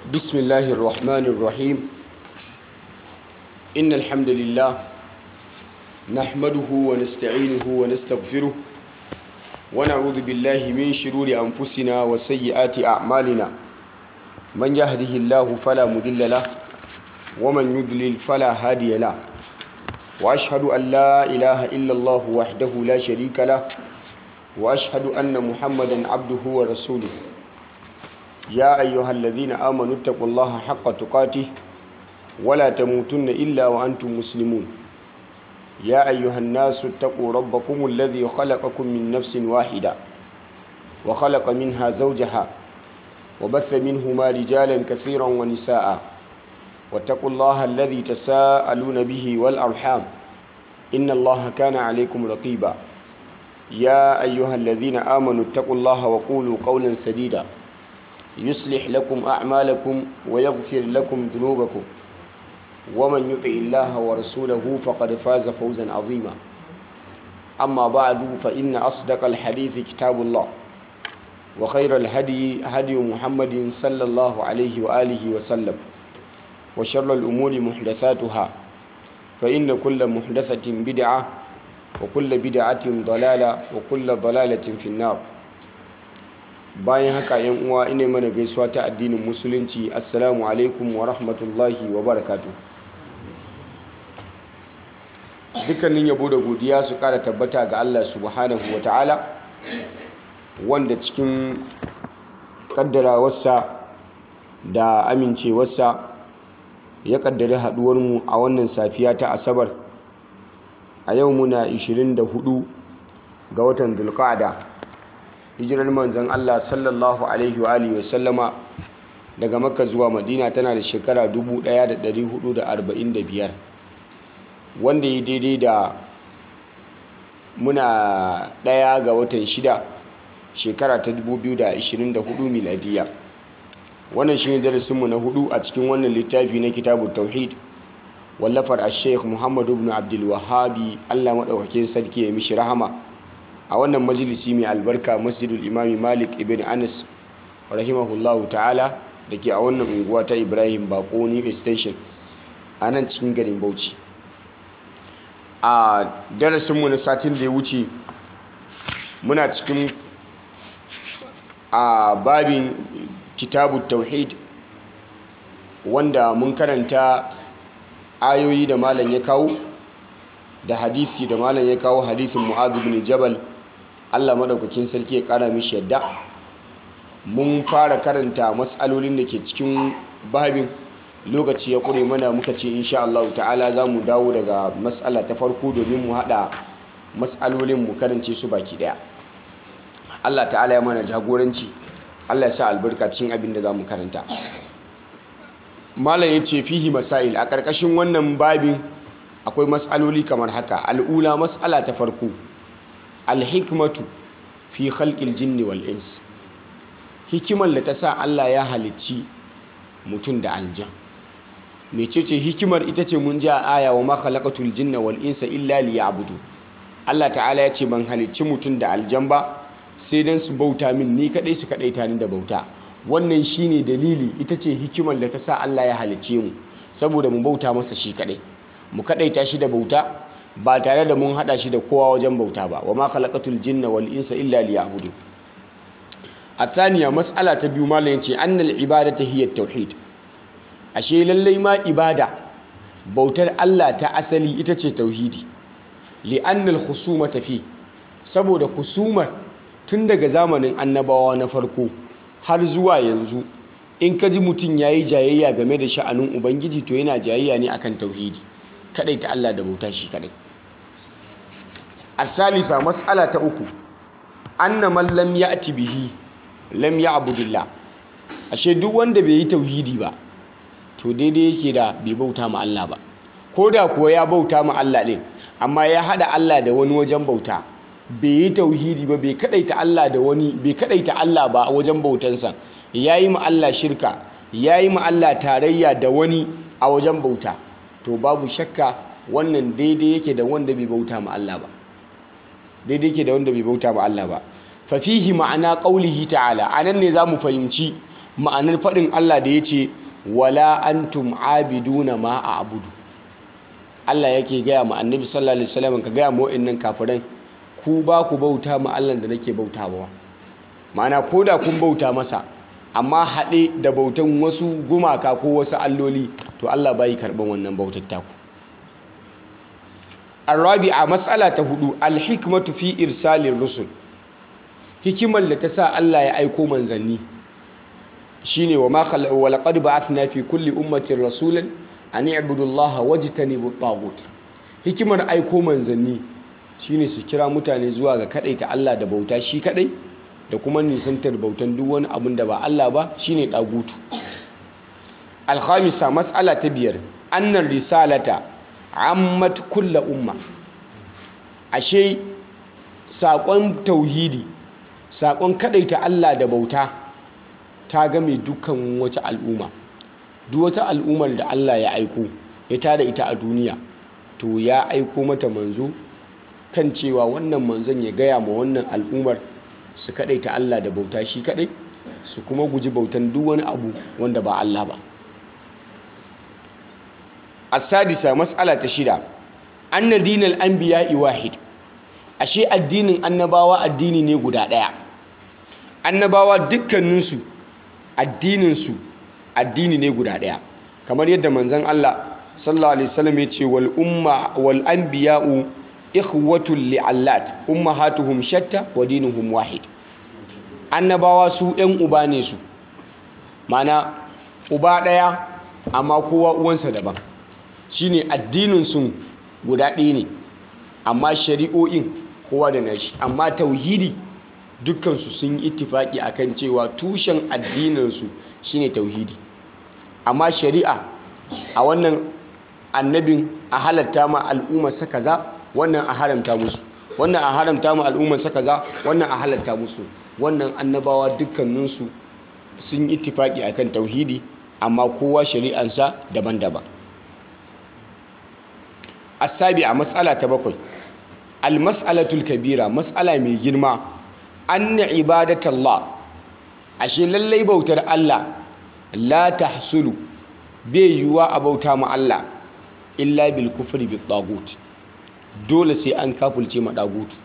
بسم الله الرحمن الرحيم إن الحمد لله نحمده ونستعينه ونستغفره ونعوذ بالله من شرور أنفسنا وسيئات أعمالنا من يهده الله فلا مضل له ومن يضلل فلا هادي له وأشهد أن لا إله إلا الله وحده لا شريك له وأشهد أن محمدا عبده ورسوله يا أيها الذين آمنوا اتقوا الله حق تقاته ولا تموتن إلا وأنتم مسلمون يا أيها الناس اتقوا ربكم الذي خلقكم من نفس واحدة وخلق منها زوجها وبث منهما رجالا كثيرا ونساء واتقوا الله الذي تساءلون به والأرحام إن الله كان عليكم رقيبا يا أيها الذين آمنوا اتقوا الله وقولوا قولا سديدا يصلح لكم أعمالكم ويغفر لكم ذنوبكم ومن يطع الله ورسوله فقد فاز فوزا عظيما أما بعد فإن أصدق الحديث كتاب الله وخير الهدي هدي محمد صلى الله عليه وآله وسلم وشر الأمور محدثاتها فإن كل محدثة بدعة وكل بدعة ضلالة وكل ضلالة في النار bayan haka yan uwa ina mana gaisuwa ta addinin musulunci assalamu alaikum wa rahmatullahi wa barakatu dukkanin yabo da godiya su kara tabbata ga Allah subhanahu wa ta'ala wanda cikin kaddarawarsa da amincewarsa ya kaddari haduwarmu a wannan safiya ta asabar a yau muna 24 ga watan dulqa'ada hijirar manzan Allah sallallahu alaihi wa alihi wasallama daga makka zuwa madina tana da shekara 1445 wanda ya daidai da muna ɗaya ga watan shida shekara ta 2024 miladiya wannan shi ne darasinmu na hudu a cikin wannan littafi na kitabu tauhid wallafar a sheikh muhammadu ibn abdul wahabi allah maɗaukakin sarki ya mishi rahama a wannan majalisi mai albarka masjidul imami malik ibn anas rahimahullahu ta'ala da ke a wannan unguwa ta ibrahim bako new station a nan cikin garin bauchi a darasinmu na satin da ya wuce muna cikin a babin kitabu tauhid wanda mun karanta ayoyi da malam ya kawo da hadisi da malam ya kawo hadisin mu'adh bin jabal Allah madaukakin sarki ya kara mishi yadda mun fara karanta matsalolin da ke cikin babin lokaci ya kure mana muka ce insha Allah ta'ala za mu dawo daga matsala ta farko domin mu hada matsalolin mu karance su baki daya Allah ta'ala ya mana jagoranci Allah ya sa albarka cikin abin da za mu karanta malam ya ce fihi masail a ƙarƙashin wannan babin akwai matsaloli kamar haka al'ula matsala ta farko alhikmatu fi khalqil jinni wal ins hikimar da ta sa Allah ya halicci mutum da aljan mecece hikimar ita ce mun ji a aya wa ma khalaqatul jinna wal insa illa liya'budu Allah ta'ala ya ce ban halicci mutum da aljan ba sai dan su bauta min ni kadai su kadai ni da bauta wannan shine dalili ita ce hikimar da ta sa Allah ya halicce mu saboda mu bauta masa shi kadai mu kadaita shi da bauta ba tare da mun hada shi da kowa wajen bauta ba wa ma khalaqatul jinna wal insa illa liya'budu athaniya mas'ala ta biyu malam yace annal ibadatu hiya tauhid ashe lallai ma ibada bautar Allah ta asali ita ce tauhidi li annal khusumata fi saboda khusumar tun daga zamanin annabawa na farko har zuwa yanzu in ka ji mutum yayi jayayya game da sha'anin ubangiji to yana jayayya ne akan tauhidi kadai ta Allah da bauta shi kadai asalisa mas'ala ta uku anna man lam ya'ti bihi lam ya'budillah ashe duk wanda bai yi tauhidi ba to daidai yake da bai bauta ma Allah ba koda kuwa ya bauta ma Allah din amma ya hada Allah da wani wajen bauta bai yi tauhidi ba bai kadaita Allah da wani bai kadaita Allah ba a wajen bautansa yayi ma Allah shirka yayi ma Allah tarayya da wani a wajen bauta to babu shakka wannan daidai yake da wanda bai bauta ma Allah ba daidai yake da wanda bai bauta ma Allah ba fa fihi ma'ana qaulihi ta'ala anan ne zamu fahimci ma'anar faɗin Allah da ya ce wala antum abiduna ma a abudu Allah yake gaya ma annabi sallallahu alaihi wasallam ka gaya ma wa'annan kafiran ku ba ku bauta ma Allah da nake bautawa ma'ana ko da kun bauta masa amma haɗe da bautan wasu gumaka ko wasu alloli to Allah bai karɓan wannan bautar taku arabi'a matsala ta hudu alhikmatu fi irsalin rusul hikimar da ta sa Allah ya aiko manzanni shine wa ma khala wa laqad ba'athna fi kulli ummatin rasulan an i'budu Allah wajtanibu at hikimar aiko manzanni shine su kira mutane zuwa ga kadaita Allah da bauta shi kadai da kuma nisantar bautan duk wani abin da ba Allah ba shine dagutu alkhamisa mas'ala ta biyar annar risalata ammat kulla umma ashe saƙon tauhidi saƙon kadaita Allah da bauta ta game dukkan wata al'umma duk wata al'ummar da Allah ya aiko ya tada ita a duniya to ya aiko mata manzo kan cewa wannan manzon ya gaya ma wannan al'ummar su kadaita Allah da bauta shi kadai su kuma guji bautan duk wani abu wanda ba Allah ba as-sadisa mas'ala ta shida anna dinal anbiya'i wahid ashe addinin annabawa addini ne guda daya annabawa dukkaninsu addininsu addini ne guda daya kamar yadda manzon Allah sallallahu alaihi wasallam ya ce wal umma wal anbiya'u ikhwatul li'allat ummahatuhum shatta wa dinuhum wahid annabawa su yan uba ne su mana uba daya amma kowa uwansa daban shine addinin su guda ɗaya ne amma shari'o'in kowa da nashi amma tauhidi dukkansu sun yi ittifaki akan cewa tushen addininsu shine tauhidi amma shari'a a wannan annabin a halatta ma al'ummarsa kaza wannan a haramta musu wannan a haramta ma al'ummarsa kaza wannan a halatta musu wannan annabawa dukkaninsu sun yi ittifaki akan tauhidi amma kowa shari'ansa daban-daban asabi a matsala ta bakwai almas'alatul kabira matsala mai girma anna ibadatallah ashe lallai bautar Allah la tahsulu bai yiwuwa a bauta ma Allah illa bil kufri bit tagut dole sai an kafulce ma dagutu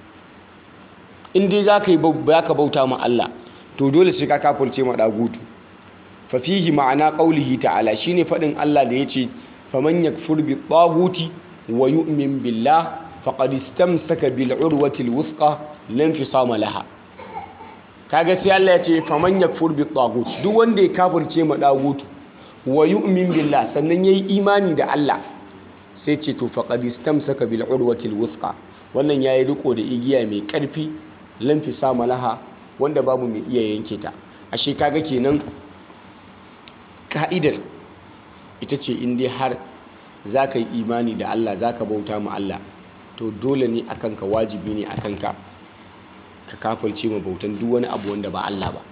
in dai zaka yi baka bauta ma Allah to dole sai ka kafulce ma dagutu fa fihi ma'ana qaulihi ta'ala shine fadin Allah da yace faman yakfur bit taguti wa yu'min billah faqad istamsaka bil urwati al wuthqa lam fisama laha kaga sai Allah ya ce faman yakfur bit tagut duk wanda ya kafirce ma dagutu wa yu'min billah sannan yayi imani da Allah sai ce to faqad istamsaka bil urwati al wuthqa wannan yayi riko da igiya mai karfi lam fisama laha wanda babu mai iya yanke ta ashe kaga kenan ka'idar ita ce in dai har za ka yi imani da Allah za ka bauta ma Allah to dole ne a kanka wajibi ne a kanka ka kafirce ma bautan duk wani abu wanda ba Allah ba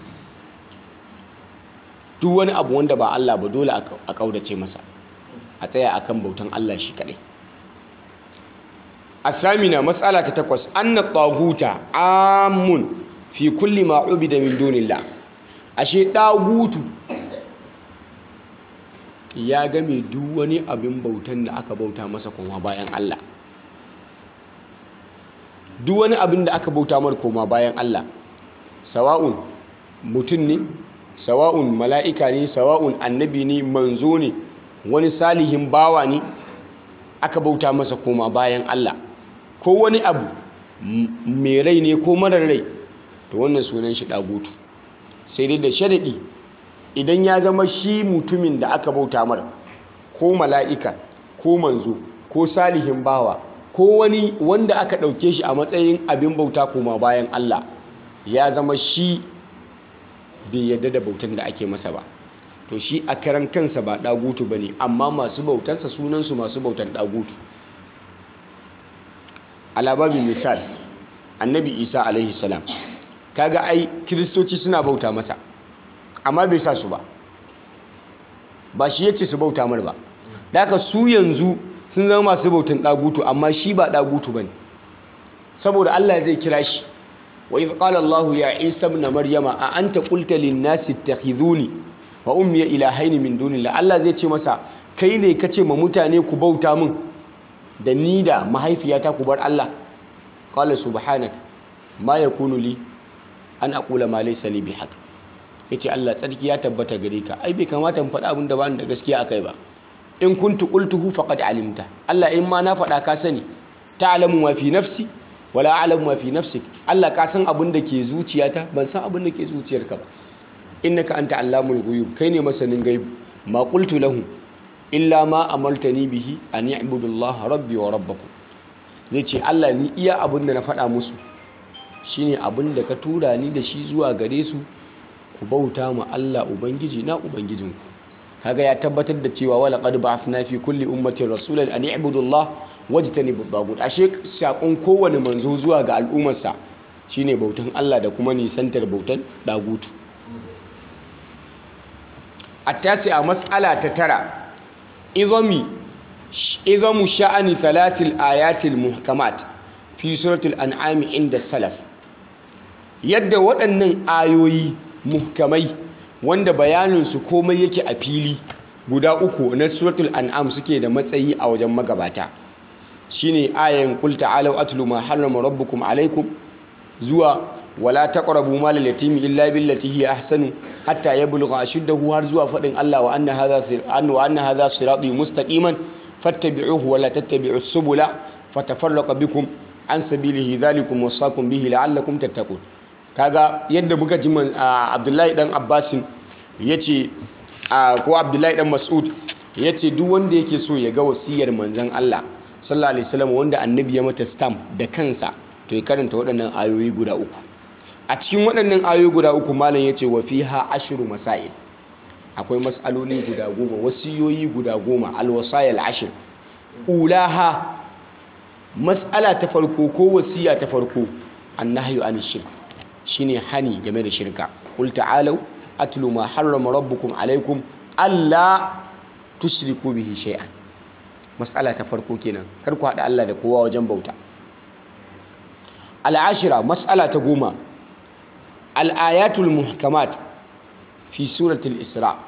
duk wani abu wanda ba Allah ba dole a kaudace masa a tsaya akan bautan Allah shi kadai asamina matsala ta takwas anna taguta amun fi kulli ma ubida min dunillah ashe dagutu ya game duk wani abin bautan da aka bauta masa koma bayan Allah duk wani abin da aka bauta mar koma bayan Allah sawa'un mutum ne sawa'un mala'ika ne sawa'un annabi ne manzo ne wani salihin bawa ne aka bauta masa koma bayan Allah ko wani abu mai rai ne ko marar rai to wannan sunan shi dagutu sai dai da sharaɗi idan ya zama shi mutumin da aka bauta mara ko mala'ika ko manzo ko salihin bawa ko wani wanda aka ɗauke shi a matsayin abin bauta koma bayan Allah ya zama shi bai yadda da bautan da ake masa ba to shi a karan kansa ba ɗagutu ba ne amma masu bautansa sunansu masu bautan ɗagutu alababin misal annabi isa alaihi salam kaga ai kiristoci suna bauta masa amma bai sa su ba ba shi yace su bauta mar ba da haka su yanzu sun zama masu bautan dagutu amma shi ba dagutu bane saboda Allah zai kira shi wa idh qala Allah ya Isa ibn Maryama a anta qulta lin nasi ittakhidhuni wa ummi ilahaini min dunillah Allah zai ce masa kai ne kace ma mutane ku bauta min da ni da mahaifiyata ku bar Allah qala subhanak ma yakunu li an aqula ma laysa li bihaq yace Allah tsarki ya tabbata gare ka ai bai kamata in faɗa abin da ba ni da gaskiya akai ba in kuntu qultuhu faqad alimta Allah in ma na faɗa ka sani ta'lamu ma fi nafsi wala a'lamu ma fi nafsik Allah ka san abin da ke zuciyata ban san abin da ke zuciyarka ba innaka anta allamul ghuyub kai ne masanin gaibu ma qultu lahum illa ma amartani bihi an ya'budu Allah rabbi wa rabbakum zai ce Allah ni iya abin da na faɗa musu shine abin da ka tura ni da shi zuwa gare su ku bauta ma Allah ubangiji na ubangijinku kaga ya tabbatar da cewa wala qad ba'athna fi kulli ummatin rasulan an i'budu Allah wajtanibu at ashe sakon kowane manzo zuwa ga al'ummarsa shine bautan Allah da kuma nisantar bautan dagutu attasi a mas'ala ta tara izami izamu sha'ani thalathil ayatil muhkamat fi suratul an'am inda salaf yadda waɗannan ayoyi muhkamai wanda bayaninsu komai yake a fili guda uku na suratul an'am suke da matsayi a wajen magabata shine ayan qul ta'alu atlu ma harrama rabbukum alaikum zuwa wala taqrabu mal al-yatimi illa billati hiya ahsanu hatta yablugha ashuddahu har zuwa fadin Allah wa anna hadha wa anna hadha sirati mustaqiman fattabi'uhu wa la tattabi'us subula fatafarraqa bikum an sabilihi dhalikum wasaqum bihi la'allakum tattaqun kaga yadda muka ji Abdullahi dan Abbasin yace ko Abdullahi dan Mas'ud yace duk wanda yake so ya ga wasiyar manzon Allah sallallahu alaihi wasallam wanda annabi ya mata stamp da kansa to ya karanta waɗannan ayoyi guda uku a cikin waɗannan ayoyi guda uku malam yace wa fiha ashru masail akwai mas'aloli guda goma wasiyoyi guda goma alwasayil ashir ulaha mas'ala ta farko ko wasiya ta farko annahyu anish shirk shine hani game da shirka qul ta'alu atlu ma harrama rabbukum alaikum alla tushriku bihi shay'an mas'ala ta farko kenan kar ku hada Allah da kowa wajen bauta al'ashira mas'ala ta goma al-ayatul muhkamat fi suratul isra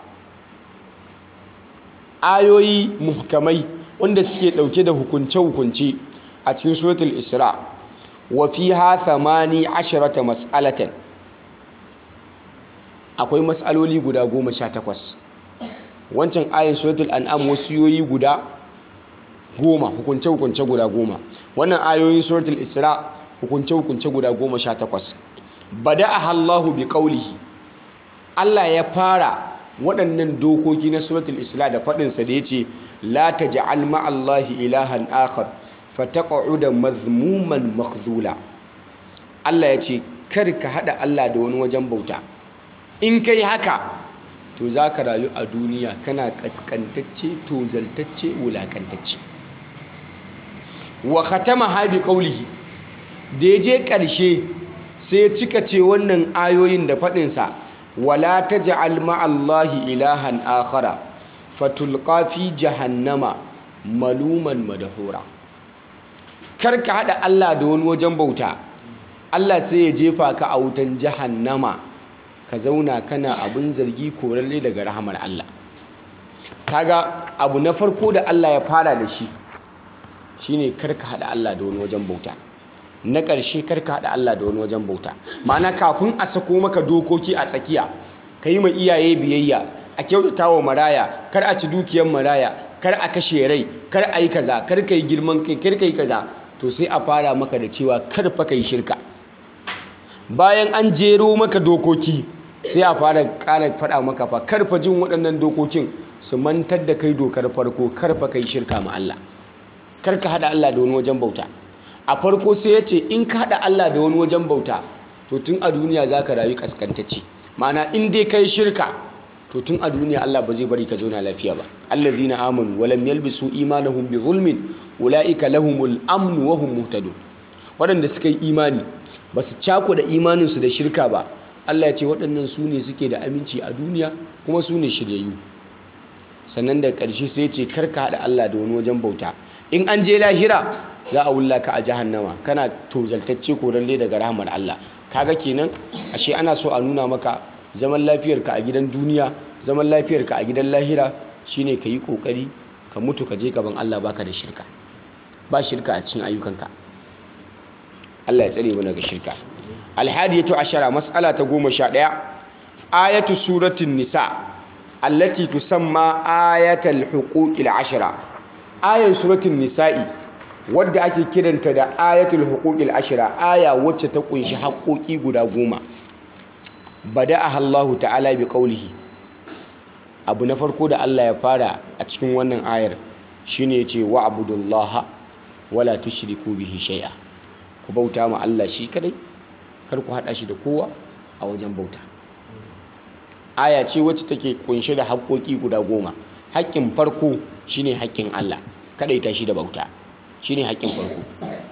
ayoyi muhkamai wanda suke dauke da hukunce-hukunce a cikin suratul isra wa fiha thamani asharata mas'alatan akwai mas'aloli guda goma sha takwas wancan ayin suratul an'am wasiyoyi guda goma hukunce-hukunce guda goma wannan ayoyin suratul isra hukunce-hukunce guda goma sha takwas bada'aha Allahu bi qawlihi Allah ya fara waɗannan dokoki na suratul isra da faɗinsa da ya ce la taj'al ma'allahi ilahan akhar fataqa'uda mazmuman makhdula Allah ya ce kar ka haɗa Allah da wani wajen bauta in kai haka to za ka rayu a duniya kana kaskantacce tozaltacce wulakantacce wa khatama ha bi qawlihi da ya je ƙarshe sai ya cika ce wannan ayoyin da faɗinsa wala taj'al ma'allahi ilahan akhara fatulqa fi jahannama maluman madahura kar ka hada Allah da wani wajen bauta Allah sai ya jefa ka a wutan jahannama ka zauna kana abin zargi koralle daga rahamar Allah kaga abu na farko da Allah ya fara da shi shine kar ka hada Allah da wani wajen bauta na ƙarshe kar ka hada Allah da wani wajen bauta ma'ana kafin a sako maka dokoki a tsakiya ka yi ma iyaye biyayya a kyautata wa maraya kar a ci dukiyar maraya kar a kashe rai kar a yi kaza kar ka yi girman kai kar ka yi kaza to sai a fara maka da cewa kar fa ka yi shirka bayan an jero maka dokoki sai a fara ƙara faɗa maka fa kar fa jin waɗannan dokokin su mantar da kai dokar farko kar fa ka yi shirka ma Allah kar ka haɗa Allah da wani wajen bauta a farko sai ya ce in ka haɗa Allah da wani wajen bauta to tun a duniya za ka rayu kaskantacce ma'ana in dai kai shirka to tun a duniya Allah ba zai bari ka zauna lafiya ba allazina amanu wa lam yalbisu imanahum bi zulmin ulaika lahumul amn wa hum muhtadun waɗanda suka yi imani ba su cako da imaninsu da shirka ba Allah ya ce waɗannan su ne suke da aminci a duniya kuma su ne shiryayyu sannan da ƙarshe sai ce karka haɗa Allah da wani wajen bauta in an je lahira za a wulla ka a jahannama kana tozaltacce koralle daga rahmar Allah kaga kenan ashe ana so a nuna maka zaman lafiyarka a gidan duniya zaman lafiyarka a gidan lahira shine ka yi kokari ka mutu ka je gaban Allah baka da shirka ba shirka a cikin ayyukanka Allah ya tsare mu daga shirka alhadiyatu ashara mas'ala ta goma sha ɗaya ayatu suratin nisa allati tusamma ayatal huquqil ashara ayan suratin nisa'i wadda ake kiranta da ayatul huquqil ashara aya wacce ta kunshi haƙoƙi guda goma bada'aha Allahu ta'ala bi qawlihi abu na farko da Allah ya fara a cikin wannan ayar shine yace wa'budullaha wala tushriku bihi shay'a ku bauta ma Allah shi kadai kar ku hada shi da kowa a wajen bauta aya ce wacce take kunshe da haƙoƙi guda goma haƙƙin farko shine haƙƙin Allah kadaita shi da bauta shine haƙƙin farko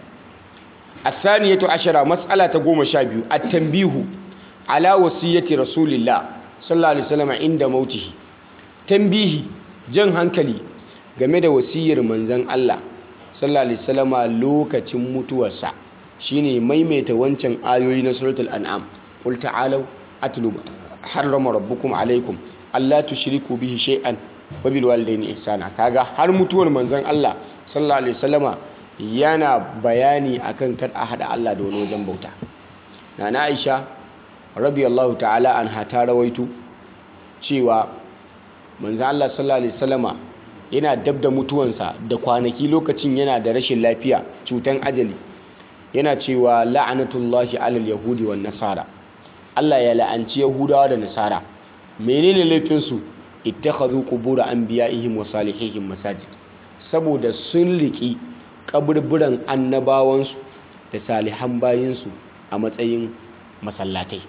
الثانية عشرة مسألة قوم شابيو التنبيه على وصية رسول الله صلى الله عليه وسلم عند موته تنبيه جن هنكلي game da wasiyar manzon Allah sallallahu alaihi wasallama lokacin mutuwarsa shine maimaita wancan ayoyi na suratul an'am qul ta'alu atlu harrama rabbukum alaikum alla tushriku bihi shay'an wa bil walidayni ihsana kaga har mutuwar manzon Allah sallallahu alaihi wasallama yana bayani akan kar a hada Allah da wani wajen bauta nana Aisha radiyallahu ta'ala anha ta rawaito cewa manzon Allah sallallahu alaihi wasallama yana dab da mutuwansa da kwanaki lokacin yana da rashin lafiya cutan ajali yana cewa la'anatullahi alal yahudi wan nasara Allah ya la'anci yahudawa da nasara menene laifin su ittakhadhu qubur anbiya'ihim wa salihihim masajid saboda sun riki kaburburan annabawansu da salihan bayinsu a matsayin masallatai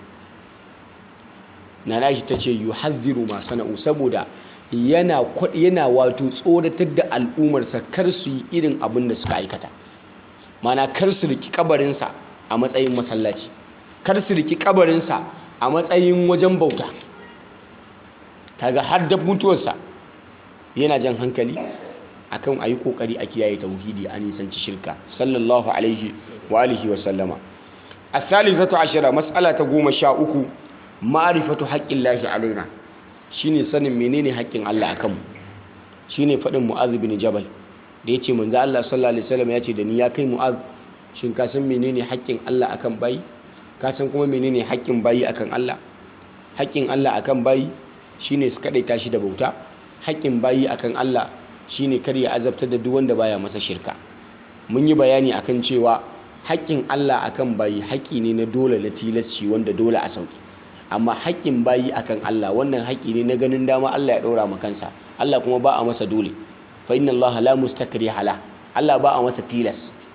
nana shi tace yuhadhiru ma sana'u saboda yana yana wato tsoratar da al'umarsa kar su yi irin abin da suka aikata mana kar su riki kabarinsa a matsayin masallaci kar su riki kabarinsa a matsayin wajen bauta kaga har da mutuwarsa yana jan hankali akan ayi kokari a kiyaye tauhidi a nisanci shirka sallallahu alaihi wa alihi wa sallama الثالثة عشرة مسألة قوم شاء معرفة حق الله علينا shine sanin menene haƙƙin Allah akan mu shine faɗin Mu'adh bin Jabal da yace manzo Allah sallallahu alaihi wasallam yace da ni ya kai Mu'adh shin ka san menene haƙƙin Allah akan bayi ka san kuma menene haƙƙin bayi akan Allah haƙƙin Allah akan bayi shine su kadaita shi da bauta haƙƙin bayi akan Allah shine kar ya azabtar da duk wanda baya masa shirka mun yi bayani akan cewa haƙƙin Allah akan bayi haƙƙi ne na dole na tilasci wanda dole a sauki amma haƙƙin bayi akan Allah wannan haƙƙi ne na ganin dama Allah ya ɗora ma kansa Allah kuma ba a masa dole fa inna Allah la mustakri hala Allah ba a masa tilas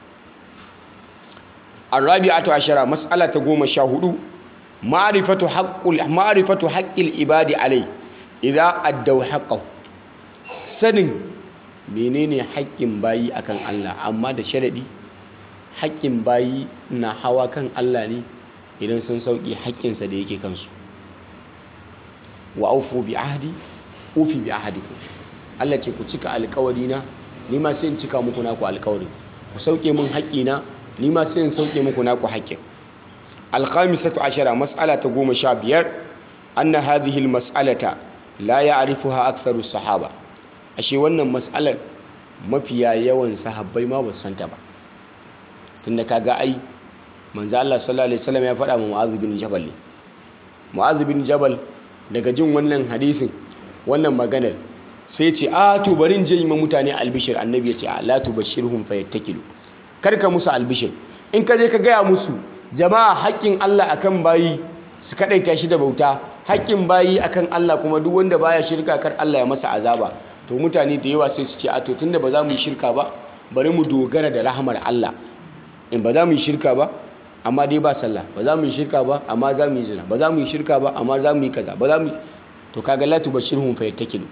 arabi'atu ashara mas'ala ta goma sha hudu ma'rifatu haqqul ma'rifatu haqqil ibadi alai idza addaw haqqahu sanin menene haƙƙin bayi akan Allah amma da sharadi haƙƙin bayi na hawa kan Allah ne idan sun sauƙi haƙƙinsa da yake kansu wa aufu bi ahdi ufi bi ahdikum Allah ce ku cika alƙawari na ni ma sai in cika muku naku alƙawari ku sauke min haƙƙina ni ma sai in sauke muku naku haƙƙin alkhamisatu ashara mas'ala ta goma sha biyar anna hadhihi almas'alata la ya'rifuha aktharu sahaba ashe wannan mas'alar mafiya yawan sahabbai ma ba su santa ba tunda kaga ai manzo Allah sallallahu alaihi wasallam ya faɗa ma Mu'adh bin Jabal ne Mu'adh bin Jabal daga jin wannan hadisin wannan maganar sai ce a to bari in je yi ma mutane albishir annabi ya ce a la tubashirhum fayattakilu kar ka musu albishir in ka je ka gaya musu jama'a haƙƙin Allah akan bayi su kadaita shi da bauta haƙƙin bayi akan Allah kuma duk wanda baya shirka kar Allah ya masa azaba to mutane da yawa sai su ce a to tunda ba za mu yi shirka ba bari mu dogara da rahamar Allah in ba za mu yi shirka ba amma dai ba sallah ba za mu yi shirka ba amma za mu yi zina ba za mu yi shirka ba amma za mu yi kaza ba za mu to kaga la tubashirhum fa yattakilu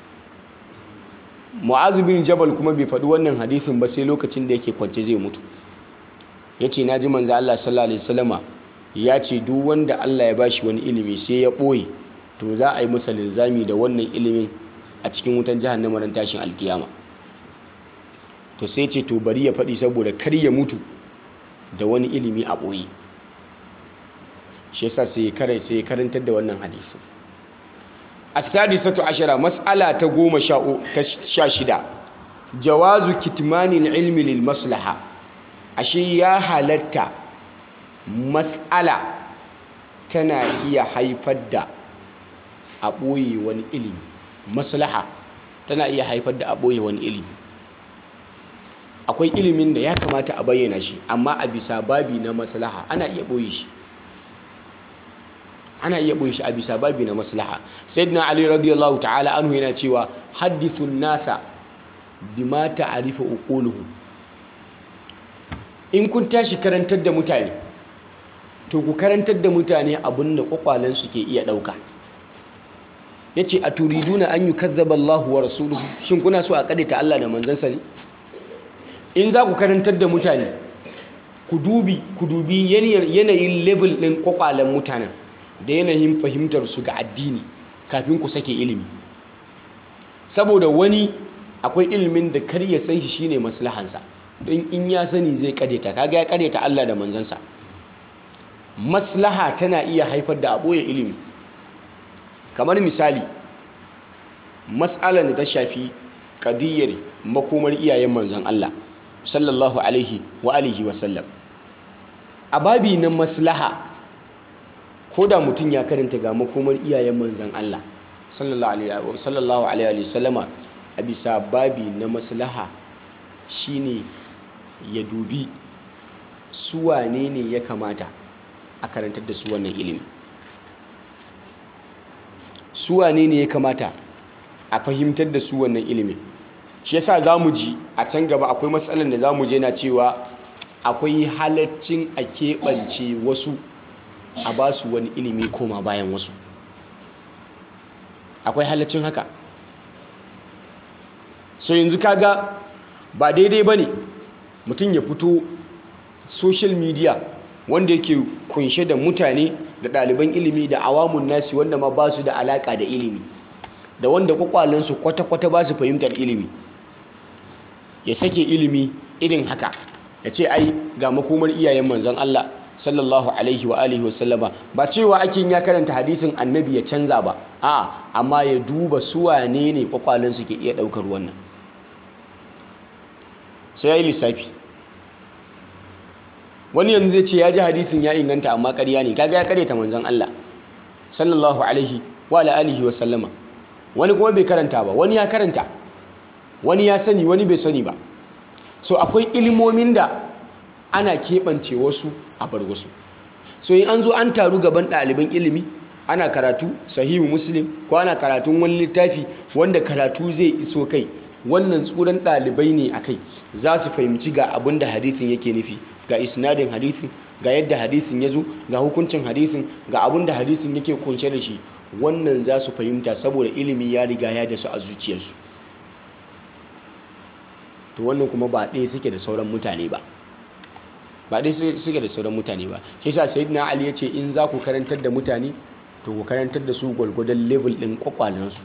mu'adh bin jabal kuma bai faɗi wannan hadisin ba sai lokacin da yake kwance zai mutu yace naji manzo Allah sallallahu alaihi wasallama ya ce duk wanda Allah ya bashi wani ilimi sai ya ɓoye to za a yi masa linzami da wannan ilimin a cikin wutan jahannama ran tashin alkiyama to sai ce to bari ya faɗi saboda kar ya mutu da wani ilimi a ɓoye shi yasa sai ya kare sai ya karantar da wannan hadisin as-sadisatu ashara mas'ala ta goma sha shida jawazu kitmanil ilmi lil maslaha ashe ya halatta mas'ala tana iya haifar da a ɓoye wani ilimi maslaha tana iya haifar da a ɓoye wani ilimi akwai ilimin da ya kamata a bayyana shi amma a bisa babi na maslaha ana iya ɓoye shi ana iya ɓoye shi a bisa babi na maslaha sayyidina ali radiyallahu ta'ala anhu yana cewa hadithun nasa bima ta'rifu uquluhum in kun tashi karantar da mutane to ku karantar da mutane abin da kwakwalensu ke iya ɗauka ya ce a turiduna an yi kazzaba Allah wa rasuluhu shin kuna so a ta Allah da manzansa ne in za ku karantar da mutane ku dubi ku dubi yanayin level ɗin kwakwalen mutanen da yanayin fahimtar su ga addini kafin ku sake ilimi saboda wani akwai ilimin da kar ya san shi shine maslahansa don in ya sani zai kadeta kaga ya kadeta Allah da manzansa maslaha tana iya haifar da aboye ilimi kamar misali matsalar da ta shafi kadiyar makomar iyayen manzan Allah sallallahu alaihi wa alihi wa sallam a babi na maslaha ko da mutum ya karanta ga makomar iyayen manzan Allah sallallahu alaihi wa sallama a bisa babi na maslaha shine ya dubi su wane ne ya kamata a karantar da su wannan ilimi su wane ne ya kamata a fahimtar da su wannan ilimin shi yasa za mu ji a can gaba akwai matsalar da za mu je na cewa akwai halaccin a keɓance wasu a ba su wani ilimi koma bayan wasu akwai halaccin haka so yanzu kaga ba daidai ba ne mutum ya fito social media wanda yake kunshe da mutane da ɗaliban ilimi da awamun nasi wanda ma ba su da alaƙa da ilimi da wanda kwakwalensu kwata-kwata ba su fahimtar ilimi ya sake ilimi irin haka ya ce ai ga makomar iyayen manzon Allah sallallahu alaihi wa alihi wa sallama ba cewa ake ya karanta hadisin annabi ya canza ba a amma ya duba su wane ne kwakwalensu ke iya ɗaukar wannan sai ya yi lissafi wani yanzu zai ce ya ji hadisin ya inganta amma ƙarya ne kaga ya karyata manzon Allah sallallahu alaihi wa alihi wa sallama wani kuma bai karanta ba wani ya karanta wani ya sani wani bai sani ba so akwai ilimomin da ana keɓance wasu a bar wasu so in an zo an taru gaban ɗaliban ilimi ana karatu sahihu muslim ko ana karatun wani littafi wanda karatu zai iso kai wannan tsuran ɗalibai ne a kai za su fahimci ga abin da hadisin yake nufi ga isnadin hadisin ga yadda hadisin ya zo ga hukuncin hadisin ga abin da hadisin yake kunshe da shi wannan za su fahimta saboda ilimi ya riga ya da su a zuciyarsu to wannan kuma ba ɗaya suke da sauran mutane ba ba ɗaya suke da sauran mutane ba shi sa sayyidina ali ya ce in za ku karantar da mutane to ku karantar da su gwargwadon level ɗin kwakwalensu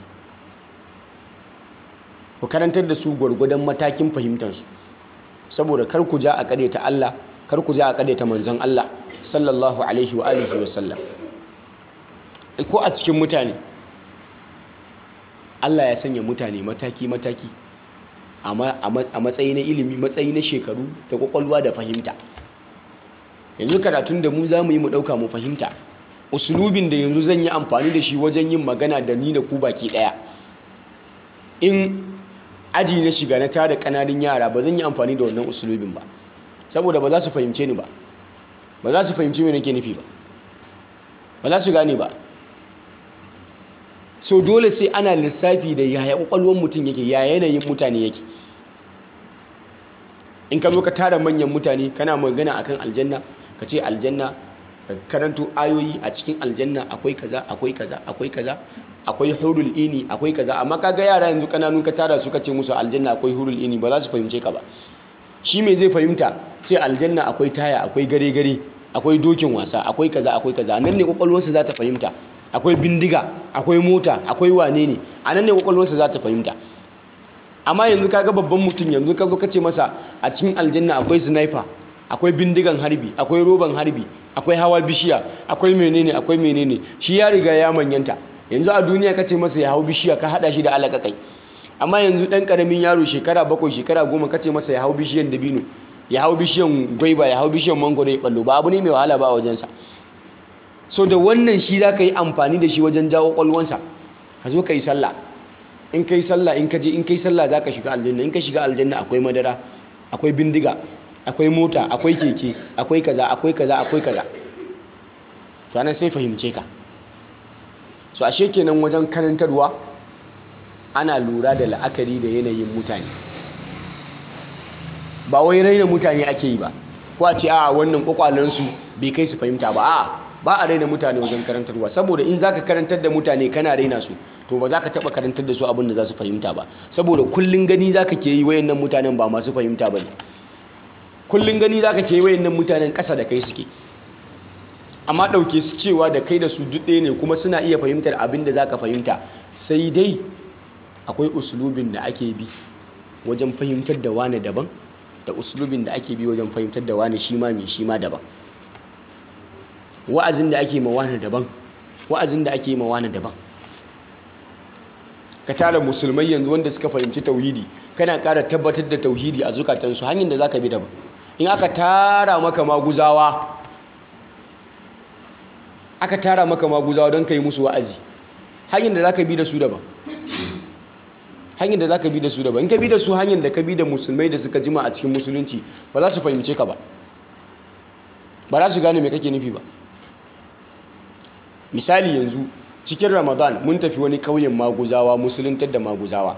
ku karantar da su gwargwadon matakin fahimtarsu saboda kar ku ja a ta Allah kar ku ja a ta manzon Allah sallallahu alaihi wa alihi wa sallam ko a cikin mutane Allah ya sanya mutane mataki mataki a matsayi na ilimi matsayi na shekaru da kwakwalwa da fahimta yanzu karatun da mu za mu yi mu ɗauka mu fahimta usulubin da yanzu zan yi amfani da shi wajen yin magana da ni da ku baki ɗaya in aji na shiga na tara ƙananan yara ba zan yi amfani da wannan usulubin ba saboda ba za su fahimce ni ba ba za su fahimci me nake nufi ba ba za su gane ba so dole sai ana lissafi da yaya kwakwalwar mutum yake ya yanayin mutane yake in ka zo ka tara manyan mutane kana magana akan aljanna ka ce aljanna ka karanto ayoyi a cikin aljanna akwai kaza akwai kaza akwai kaza akwai hurul ini akwai kaza amma kaga yara yanzu kananun ka tara su ka ce musu aljanna akwai hurul ini ba za su fahimce ka ba shi me zai fahimta ce aljanna akwai taya akwai gare gare akwai dokin wasa akwai kaza akwai kaza nan ne kwakwalwarsa za ta fahimta akwai bindiga akwai mota akwai wane ne a nan ne kwakwalwarsa za ta fahimta amma yanzu kaga babban mutum yanzu ka zo ka ce masa a cikin aljanna akwai sniper akwai bindigan harbi akwai roban harbi akwai hawa bishiya akwai menene akwai menene shi ya riga ya manyanta yanzu a duniya ka ce masa ya hau bishiya ka hada shi da alakakai amma yanzu dan karamin yaro shekara bakwai shekara goma ka ce masa ya hau bishiyan dabino ya hau bishiyan gwaiba ya hau bishiyan mangoro ya ballo ba abu ne mai wahala ba a wajensa so da wannan shi za ka yi amfani da shi wajen jawo kwalwansa ka zo ka yi sallah in ka yi sallah in ka je in ka yi sallah za ka shiga aljanna in ka shiga aljanna akwai madara akwai bindiga akwai mota akwai keke akwai kaza akwai kaza akwai kaza to anan sai fahimce ka so ashe kenan wajen karantarwa ana lura da la'akari da yanayin mutane ba wai raina mutane ake yi ba ko a ce a wannan kwakwalensu bai kai su fahimta ba a ba a raina mutane wajen karantarwa saboda in zaka karantar da mutane kana raina su to ba za ka taɓa karantar da su abin da za su fahimta ba saboda kullum gani za ka ke yi wayannan mutanen ba masu fahimta ba ne kullum gani za ka ke yi wayannan mutanen ƙasa da kai suke amma ɗauke su cewa da kai da su duk ɗaya ne kuma suna iya fahimtar abin da za ka fahimta sai dai akwai usulubin da ake bi wajen fahimtar da wani daban da usulubin da ake bi wajen fahimtar da wani shi ma mai shi ma daban wa'azin da ake ma wani daban wa'azin da ake ma wani daban ka tara musulmai yanzu wanda suka fahimci tauhidi kana ƙara tabbatar da tauhidi a zukatansu hanyar da za ka bi daban in aka tara maka maguzawa aka tara maka maguzawa don ka yi musu wa'azi hanyar da za ka bi da su daban hanyar da za ka bi da su daban in ka bi da su hanyar da ka bi da musulmai da suka jima a cikin musulunci ba za su fahimce ka ba ba za su gane mai kake nufi ba misali yanzu cikin ramadan mun tafi wani kauyen maguzawa musuluntar da maguzawa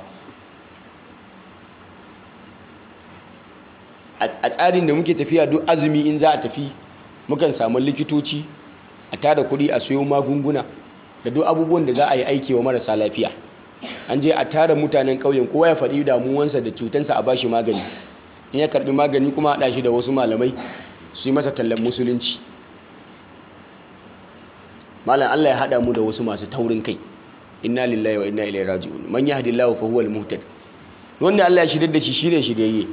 a tsarin da muke tafiya duk azumi in za a tafi mukan samu likitoci a tada kuɗi a sayo magunguna da duk abubuwan da za a yi aiki wa marasa lafiya an je a tara mutanen ƙauyen kowa ya faɗi damuwansa da cutansa a bashi magani in ya karɓi magani kuma a ɗashi da wasu malamai su yi masa tallan musulunci malam Allah ya haɗa mu da wasu masu taurin kai inna lillahi wa inna ilaihi raji'un man yahdillahu fa huwa al-muhtad wanda Allah ya shirye da shi shine shiryayye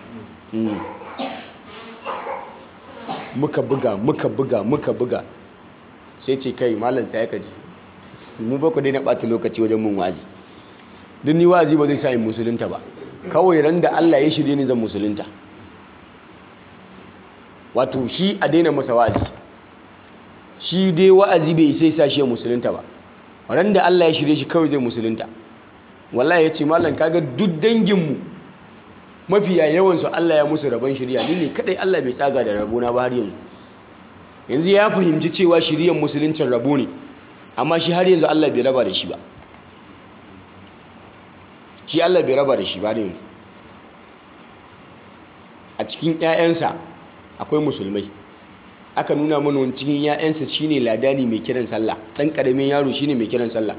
muka buga muka buga muka buga sai ce kai malam tsaya ka ji mu ba ku dai na ɓata lokaci wajen mun wazi duk ni wazi ba zai sa in musulunta ba kawai ran da Allah ya shirye ni zan musulunta wato shi a daina masa wa'azi shi dai wa'azi bai sai sa shi ya musulunta ba ran da Allah ya shirye shi kawai zai musulunta wallahi ya ce malam kaga duk danginmu mafiya yawansu Allah ya musu rabon shirya ni ne kadai Allah bai tsaga da rabona ba har yanzu yanzu ya fahimci cewa shiryan musuluncin rabo ne amma shi har yanzu Allah bai raba da shi ba shi Allah bai raba da shi ba yanzu a cikin 'ya'yansa akwai musulmai aka nuna mana wani cikin 'ya'yansa shine ladani mai kiran sallah ɗan ƙaramin yaro shine mai kiran sallah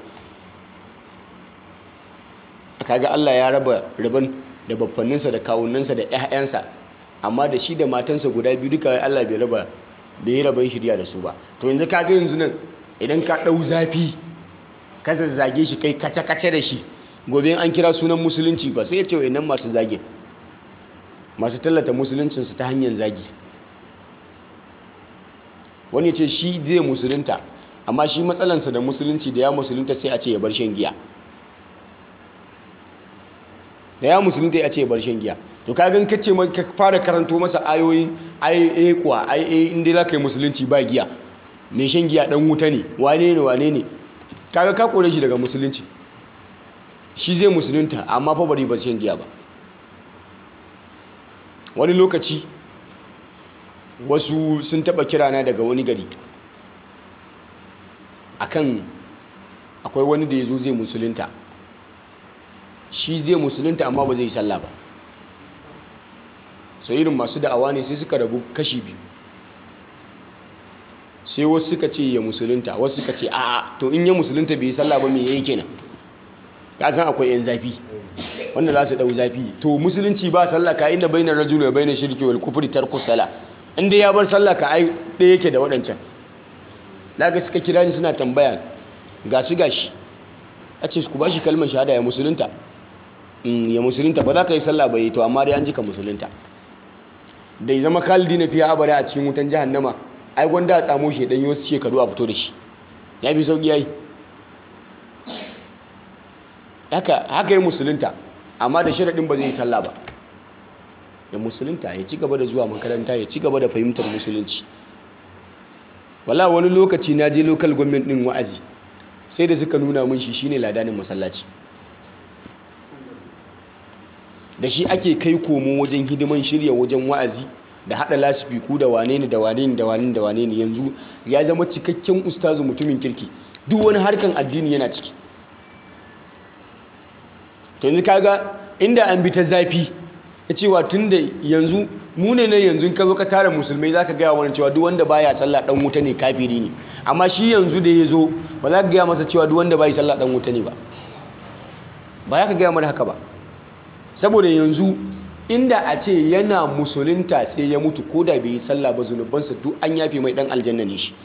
kaga Allah ya raba rabon da baffanninsa da kawunansa da 'ya'yansa amma da shi da matansa guda biyu duka Allah bai raba bai yi rabon shirya da su ba to yanzu kaga yanzu nan idan ka ɗau zafi ka zazzage shi kai kace-kace da shi gobe an kira sunan musulunci ba sai ya ce nan masu zagin masu tallata musuluncinsu ta hanyar zagi wani ce shi zai musulunta amma shi matsalansa da musulunci da ya musulunta sai a ce ya bar shan giya da ya musulunta ya ce ya bar shan giya to kagan kace ka fara karanto masa ayoyin ai kuwa ai inda za ka yi musulunci ba giya mai shan giya dan wuta ne wane ne wane ne kaga ka kore shi daga musulunci shi zai musulunta amma fa bari ba shan giya ba wani lokaci wasu sun taba kirana daga wani gari akan akwai wani da ya zo zai musulunta shi zai musulunta amma ba zai yi sallah ba so irin masu da'awa ne sai suka rabu kashi biyu sai wasu suka ce ya musulunta wasu suka ce a'a to in ya musulunta bai yi sallah ba me yayi kenan ka san akwai yan zafi wanda za su dau zafi to musulunci ba sallah ka inda bainar rajul wa bainar shirki wal kufri tarku sala inda ya bar sallah ka ai ɗaya yake da waɗancan daga suka kira ni suna tambaya gashi gashi a ce ku ba shi kalmar shahada ya musulunta ya musulunta ba za ka yi sallah ba yi to amma dai an ji ka musulunta da ya zama khalidi na fiya abada a cikin wutan jahannama ai gwanda a tsamo shi dan wasu shekaru a fito da shi ya fi sauki yayi haka haka yi musulunta amma da sharaɗin ba zai yi sallah ba ya musulunta ya ci gaba da zuwa makaranta ya ci gaba da fahimtar musulunci wala wani lokaci na je local government din wa'azi sai da suka nuna mun shi shine ladanin masallaci da shi ake kai komo wajen hidiman shirya wajen wa'azi da hada lasifiku da wane ne da wane ne da wane ne da wane ne yanzu ya zama cikakken ustazu mutumin kirki duk wani harkan addini yana ciki to yanzu kaga inda an bi ta zafi ya cewa tun da yanzu mu ne na yanzu ka zo ka tara musulmai za ka gaya wani cewa duk wanda baya sallah dan wuta ne kafiri ne amma shi yanzu da ya zo ba za ka gaya masa cewa duk wanda baya sallah dan wuta ne ba ba za ka gaya mana haka ba saboda yanzu inda a ce yana musulunta sai ya mutu ko da bai yi sallah ba zunubansa duk an yafe mai dan aljanna ne shi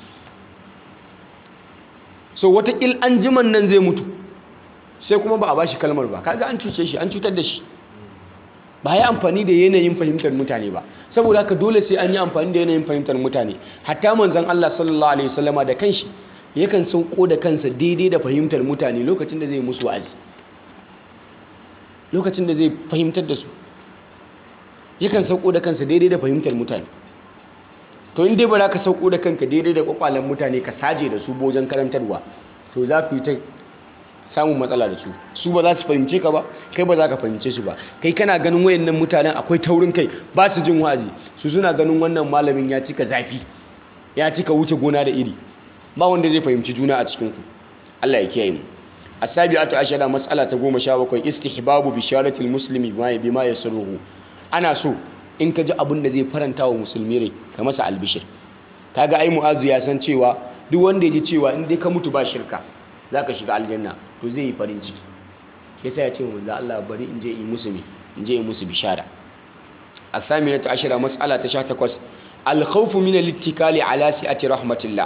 so watakil an jiman nan zai mutu sai kuma ba a bashi kalmar ba kaga an cuce shi an cutar da shi ba ya amfani da yanayin fahimtar mutane ba saboda haka dole sai an yi amfani da yanayin fahimtar mutane hatta manzon Allah sallallahu alaihi wasallama da kanshi yakan sauko da kansa daidai da fahimtar mutane lokacin da zai musu wa'azi lokacin da zai fahimtar da su yakan sauko da kansa daidai da fahimtar mutane to in dai ba za ka sauko da kanka daidai da kwakwalen mutane ka saje da su bojan karantarwa to za ku yi ta samun matsala da su su ba za su fahimce ka ba kai ba za ka fahimce su ba kai kana ganin wayannan mutanen akwai taurin kai ba su jin wa'azi su suna ganin wannan malamin ya cika zafi ya cika wuce gona da iri ba wanda zai fahimci juna a cikin ku Allah ya kiyaye mu asabi'atu ashara mas'ala ta 17 istihbabu bisharatil muslimi bima yasruhu ana so in ka ji abin da zai faranta wa musulmi rai ka masa albishir kaga ai mu'azu ya san cewa duk wanda ya ji cewa in dai ka mutu ba shirka zaka shiga aljanna to zai yi farin ciki yasa ya ce manzo Allah bari in je in musu me in je in musu bishara asaminatu ashara mas'ala ta 18 al-khawfu min al-ittikali ala si'ati rahmatillah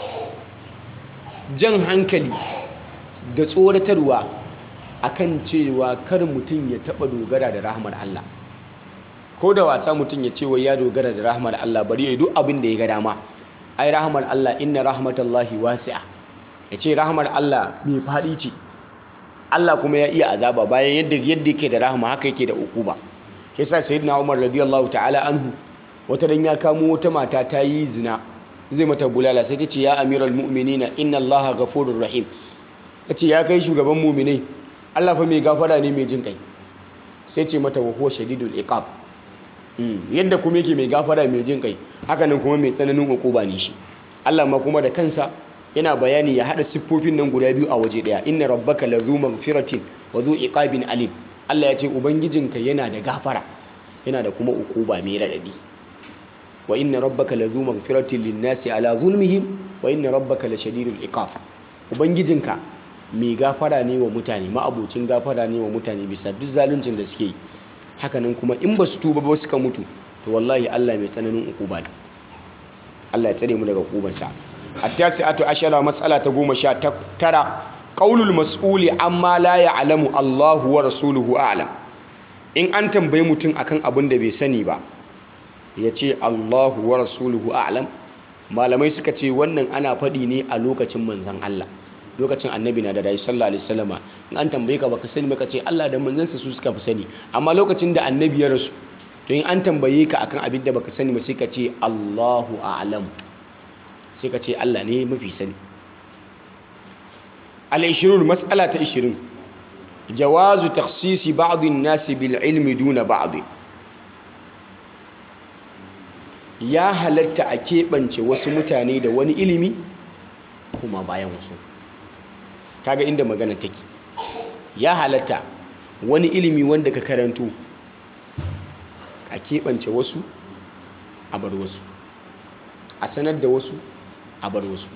jan hankali da tsoratarwa akan cewa kar mutum ya taba dogara da rahmar Allah ko da wasa mutum ya ce wai ya dogara da rahmar Allah bari ya yi duk abin da ya ga dama ai rahmar Allah inna rahmatallahi wasi'a ya ce rahmar Allah mai faɗi ce Allah kuma ya iya azaba bayan yadda yadda yake da rahama haka yake da ukuba ke sa sayyidina Umar radiyallahu ta'ala anhu wata dan ya kamo wata mata ta yi zina zai mata bulala sai ta ce ya amiral mu'minina inna Allah ghafurur rahim ta ce ya kai shugaban mu'minai Allah fa mai gafara ne mai jin kai sai ce mata wa huwa shadidul iqab yadda kuma yake mai gafara mai jin kai hakanan kuma mai tsananin ukuba ne shi Allah ma kuma da kansa yana bayani ya hada siffofin nan guda biyu a waje daya inna rabbaka lazu maghfiratin wa zu iqabin alim Allah ya ce ubangijinka yana da gafara yana da kuma ukuba mai radadi wa inna rabbaka lazu maghfiratin linnasi ala zulmihim wa inna rabbaka lashadidul iqab ubangijinka mai gafara ne wa mutane ma'abocin gafara ne wa mutane bisa duk zaluncin da suke yi hakanan kuma in ba su tuba ba suka mutu to wallahi Allah mai tsananin ukuba ne Allah ya tsare mu daga ukubansa at-tasi'atu ashara mas'ala ta goma sha tara qaulul mas'uli amma la ya'lamu Allahu wa rasuluhu a'lam in an tambayi mutum akan abin da bai sani ba ya ce Allahu wa rasuluhu a'lam malamai suka ce wannan ana faɗi ne a lokacin manzon Allah lokacin annabi na da rayu sallallahu alaihi wasallama in an tambaye ka baka sani baka ce Allah da manzansa su suka fi sani amma lokacin da annabi ya rasu to in an tambaye ka akan abin da baka sani ba sai ka ce Allahu a'lam sai ka ce Allah ne mafi sani al-20 mas'ala ta 20 jawazu takhsisi ba'd an-nas bil ilmi duna ba'd ya halatta a keɓance wasu mutane da wani ilimi kuma bayan wasu kaga inda magana take ya halatta wani ilimi wanda ka karanto a keɓance wasu a bar wasu a sanar da wasu a bar wasu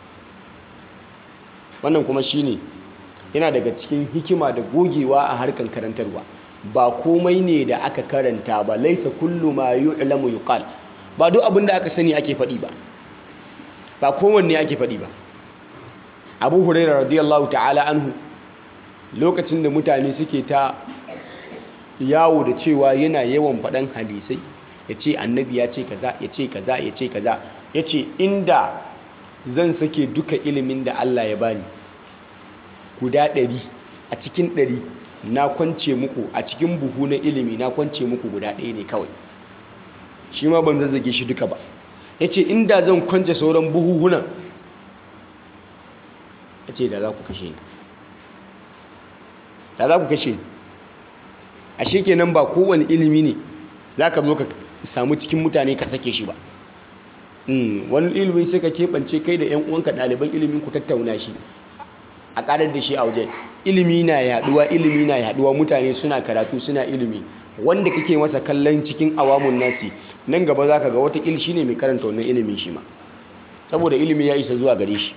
wannan kuma shine yana daga cikin hikima da gogewa a harkan karantarwa ba komai ne da aka karanta ba laisa kullu ma yu'lamu yuqal ba duk abin da aka sani ake faɗi ba ba kowanne ake faɗi ba abu huraira radiyallahu ta'ala anhu lokacin da mutane suke ta yawo da cewa yana yawan faɗan hadisai ya ce annabi ya ce kaza ya ce kaza ya ce kaza ya ce inda zan sake duka ilimin da Allah ya bani guda ɗari a cikin ɗari na kwance muku a cikin buhu na ilimi na kwance muku guda ɗaya ne kawai shi ma ban zazzage shi duka ba ya ce inda zan kwance sauran buhuhunan ya ce da za ku kashe ni da za ku kashe ni a shekenan ba kowane ilimi ne za ka zo ka samu cikin mutane ka sake shi ba wani ilimi sai ka keɓance kai da 'yan uwanka ɗaliban ilimin ku tattauna shi a ƙarar da shi a waje ilimi na yaduwa ilimi na yaduwa mutane suna karatu suna ilimi wanda kake masa kallon cikin awamun nasi nan gaba za ka ga wata il shi ne mai karanta wannan ilimin shi ma saboda ilimi ya isa zuwa gare shi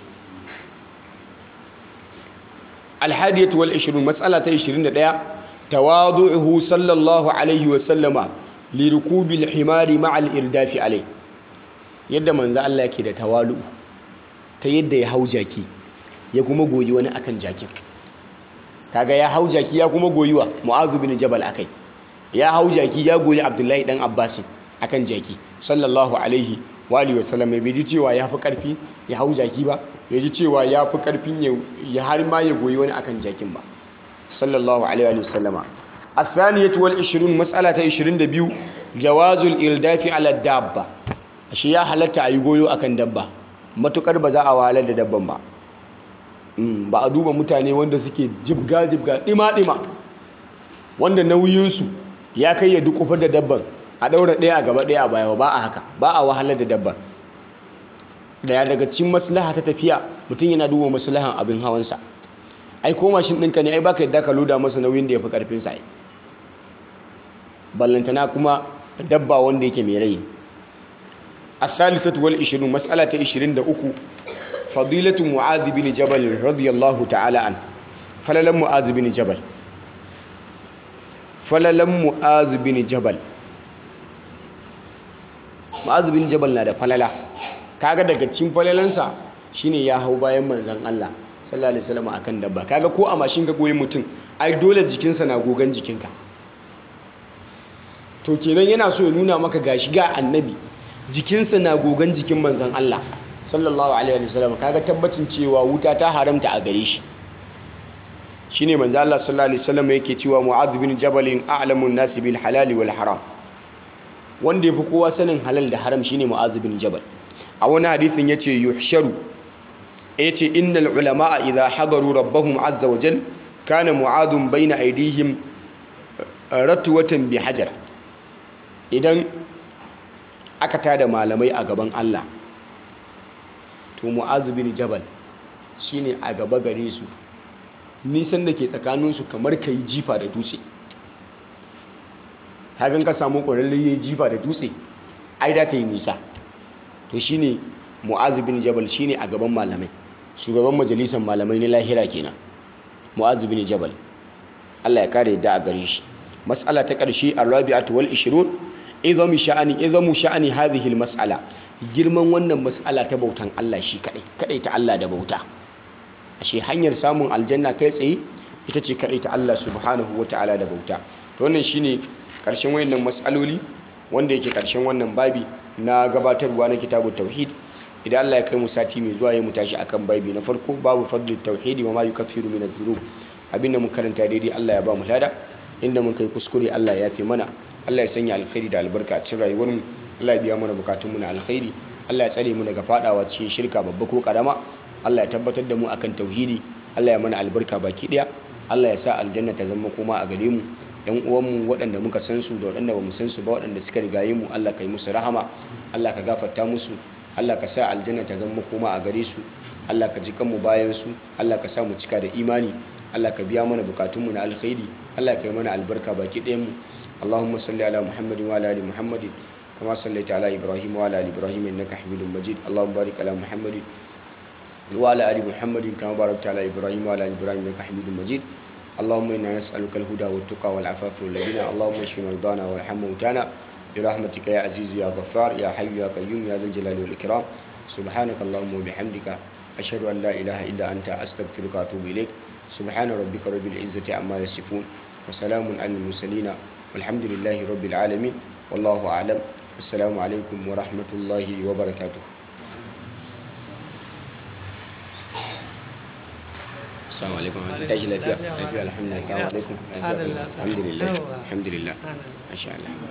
alhadiyatu wal 20 matsala ta 21 tawadu'uhu sallallahu alaihi wa sallama li rukubil himari ma'al irdafi alai yadda manzo Allah yake da tawalu ta yadda ya hau jaki ya kuma goyi wani akan jakin kaga ya hau jaki ya kuma goyi wa mu'azu bin jabal akai ya hau jaki ya goyi abdullahi dan abbas akan jaki sallallahu alaihi wa alihi wasallam bai ji cewa ya fi karfi ya hau jaki ba bai ji cewa ya fi karfin ya har ma ya goyi wani akan jakin ba sallallahu alaihi wa sallama الثانية والعشرون مسألة عشرين دبيو جواز الإلداف على الدابة shi ya halatta a yi goyo a kan dabba matukar ba za a wahalar da dabban ba ba a duba mutane wanda suke jibga-jibga ɗima-ɗima wanda nauyinsu ya kai ya duk da dabban a ɗaura ɗaya a gaba ɗaya a baya ba a haka ba a wahalar da dabban daya daga cikin maslaha ta tafiya mutum yana duba maslahan abin hawansa ai ko mashin ɗinka ne ai baka yadda ka loda masa nauyin da ya fi ƙarfinsa ai ballantana kuma dabba wanda yake mai rai الثالثة والعشرون مسألة عشرين دقو فضيلة معاذ بن جبل رضي الله تعالى عنه فللم معاذ بن جبل فللم معاذ بن جبل معاذ بن جبل na da falala kaga daga cikin falalansa shine ya hau bayan manzon Allah sallallahu alaihi wasallam akan dabba kaga ko a mashin ka goyi mutum ai dole jikinsa na gogan jikinka to kenan yana so ya nuna maka gashi ga annabi jikinsa na gogon jikin manzan Allah sallallahu alaihi wasallam kaga tabbacin cewa wuta ta haramta a gare shi shine manzan Allah sallallahu alaihi wasallam yake cewa Mu'adh bin Jabal a'lamun nas bil halal wal haram wanda yafi kowa sanin halal da haram shine Mu'adh bin Jabal a wani hadisin yace yuhsharu yace innal ulama idha hadaru rabbahum azza wa jal kana mu'adun bayna aydihim ratwatan bi hajar idan aka tada malamai a gaban Allah to mu'azu bin jabal shine a gaba gare su nisan da ke tsakaninsu kamar ka yi jifa da dutse hagan ka samu ƙwararren ya jifa da dutse ai da ta yi nisa to shine mu'azu bin jabal shine a gaban malamai shugaban majalisar malamai na lahira kenan mu'azu bin jabal Allah ya kare da a gare shi mas'ala ta ƙarshe arabi'atu wal 20 izamu sha'ani izamu sha'ani hadhihi mas'ala girman wannan mas'ala ta bautan Allah shi kadai kadai ta Allah da bauta ashe hanyar samun aljanna kai tsaye ita ce kadai ta Allah subhanahu wataala da bauta to wannan shine karshen wayannan mas'aloli wanda yake karshen wannan babi na gabatarwa na kitabut tauhid idan Allah ya kai mu sati mai zuwa ya mu tashi akan babi na farko babu fadlut tauhidi wa ma yukaffiru min adh-dhunub abinda mun karanta daidai Allah ya ba mu lada inda mun kai kuskure Allah ya fi mana Allah ya sanya alkhairi da albarka a cikin rayuwar mu Allah ya biya mana bukatun mu na alkhairi Allah ya tsare mu daga fadawa cikin shirka babba ko karama Allah ya tabbatar da mu akan tauhidi Allah ya mana albarka baki daya Allah ya sa aljanna ta zama kuma a gare mu yan uwan mu waɗanda muka san su da waɗanda bamu san su ba waɗanda suka rigaye mu Allah ka yi musu rahama Allah ka gafarta musu Allah ka sa aljanna ta zama kuma a gare su Allah ka ji kanmu bayan su Allah ka sa mu cika da imani Allah ka biya mana bukatunmu na alkhairi Allah ka yi mana albarka baki ɗayan mu اللهم صل على محمد وعلى ال محمد كما صليت على ابراهيم وعلى ال ابراهيم انك حميد مجيد اللهم بارك على محمد وعلى ال محمد كما باركت على ابراهيم وعلى ال ابراهيم انك حميد مجيد اللهم انا نسالك الهدى والتقى والعفاف والغنى اللهم اشف مرضانا وارحم موتانا برحمتك يا عزيز يا غفار يا حي يا قيوم يا ذا الجلال والاكرام سبحانك اللهم وبحمدك اشهد ان لا اله الا انت استغفرك واتوب اليك سبحان ربك رب العزه عما يصفون وسلام على المرسلين والحمد لله رب العالمين wallahu a'lam assalamu alaikum wa rahmatullahi wa barakatuh assalamu alaikum tashi lafiya lafiya alhamdulillah assalamu alaikum alhamdulillah alhamdulillah masha Allah